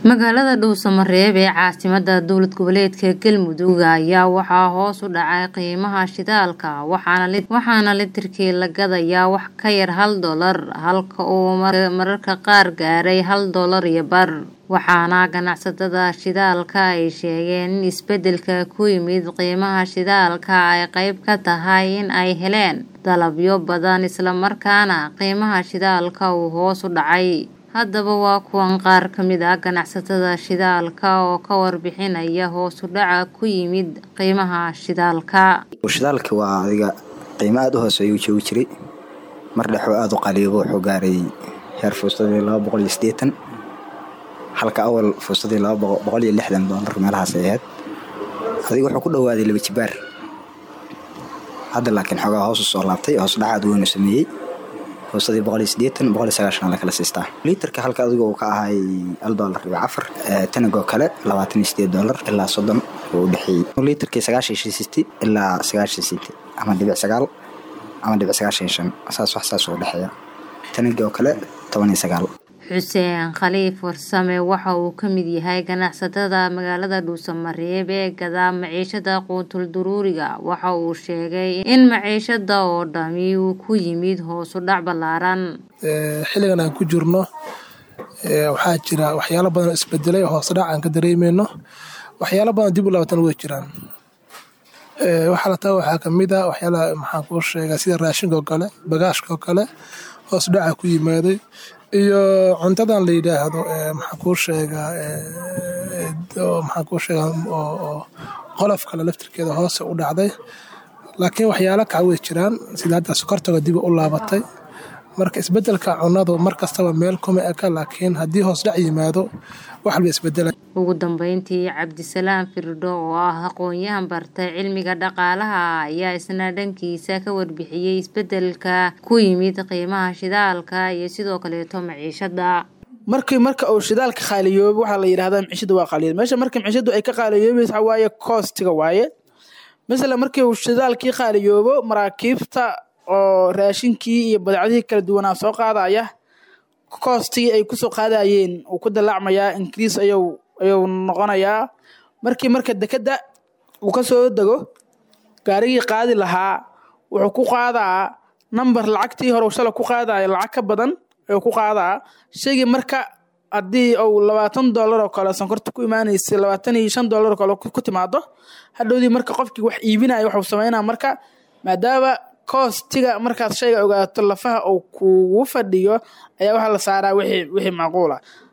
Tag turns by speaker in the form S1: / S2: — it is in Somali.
S1: magaalada dhuusamareeb ee caasimada dowlad goboleedka galmudug ayaa waxaa hoos u dhacay qiimaha shidaalka waxaana litirkii la gadayaa wax ka yar hal dolar halka uu mararka qaar gaaray hal dolar iyo bar waxaana ganacsatada shidaalka ay sheegeen in isbedelka ku yimid qiimaha shidaalka ay qeyb ka tahay in ay heleen dalabyo badan islamarkaana qiimaha shidaalka uu hoos u dhacay haddaba waa kuwan qaar ka mid ah ganacsatada shidaalka oo ka warbixinaya hoos u dhaca ku yimid qiimaha shidaalka
S2: shidaalka waa adiga qiimo aada u hooseeyuu joogi jiray mar dhexoo aada u qaliibo wuxuu gaaray heer fuustadii laba boqol iyo siddeetan halka awal fuustadii laba boqol iyo lixdan doolar meelahaas ay ahayd adiga wuxuu ku dhawaaday laba jibaar hadda laakiin xoogaa hoos u soo laabtay hoos dhaca aad weynu sameeyey fuustadii boqol iyo siddeetan boqol iyo sagaashan la kala siistaa liiterka halka adiga uu ka ahay hal doolar dhibic afar tanagoo kale labaatan iyo siddeed doolar ilaa soddon uu u dhexeeyey liiterkii sagaashan iyo siti ilaa sagaashan siti ama dhibic sagaal ama dhibic sagaashan iyo shan saas wax saas u dhexeeya tanagoo kale toban iyo sagaal
S1: xuseen khaliif warsame waxa uu ka mid yahay ganacsatada magaalada dhuusamareeb ee gadaa maciishada quutul duruuriga waxa uu sheegay in maciishada oo dhami uu ku yimid hoosu dhac ballaaran
S3: xilligan aan ku jirno waxaa jira waxyaalo badan oo isbedelay hoos dhac aan ka dareemeyno waxyaalo badan dib u laabatan way jiraan waxaa la taa waxaa kamid a waxyaalaha maxaan kuu sheegaa sida raashinka oo kale bagaashka oo kale hoos dhaca ku yimaaday iyo cuntadan la yidhaahdo maxaan kuu sheegaa maxaan kuu sheegaa oo qolof kale laftirkeeda hoose u dhacday laakiin waxyaalo kaca way jiraan sida hadda sokortoga dib u laabatay marka isbedelka cunadu mar kastaba meel kuma eka laakiin haddii hoos dhac yimaado wax walba isbedela
S1: ugu dambeyntii cabdisalaam firdho oo ah aqoon-yahan bartay cilmiga dhaqaalaha ayaa isna dhankiisa ka warbixiyey isbedelka ku yimid qiimaha shidaalka iyo sidoo kaleeto maciishada
S4: markii marka uu shidaalka qaaliyoobo waxaa la yidhahdaa maciishada waa qaaliyood meesha marka maciishadu ay ka qaaliyoobaysa waaye koostiga waaye masala markii uu shidaalkii qaaliyoobo maraakiibta oo raashinkii iyo badacdihii kala duwanaa soo qaadaya koostigii ay kusoo qaadayeen uu ku dalaacmayaa ingiriis ayuu ayuu noqonayaa markii marka dekedda uu ka soo dego gaarigii qaadi lahaa wuxuu ku qaadaa number lacagtii hore shala ku qaadaya lacag ka badan ayuu ku qaadaa shaygii marka haddii uu labaatan dollar oo kale sonkorta ku imaanaysa labaatan iyo shan dollar oo kale ku timaado hadhowdii marka qofkii wax iibinaya waxuu sameynaa marka maadaama koostiga markaad shayga ogaato lafaha uu kugu fadhiyo ayaa waxaa la saaraa wixii wixii macquula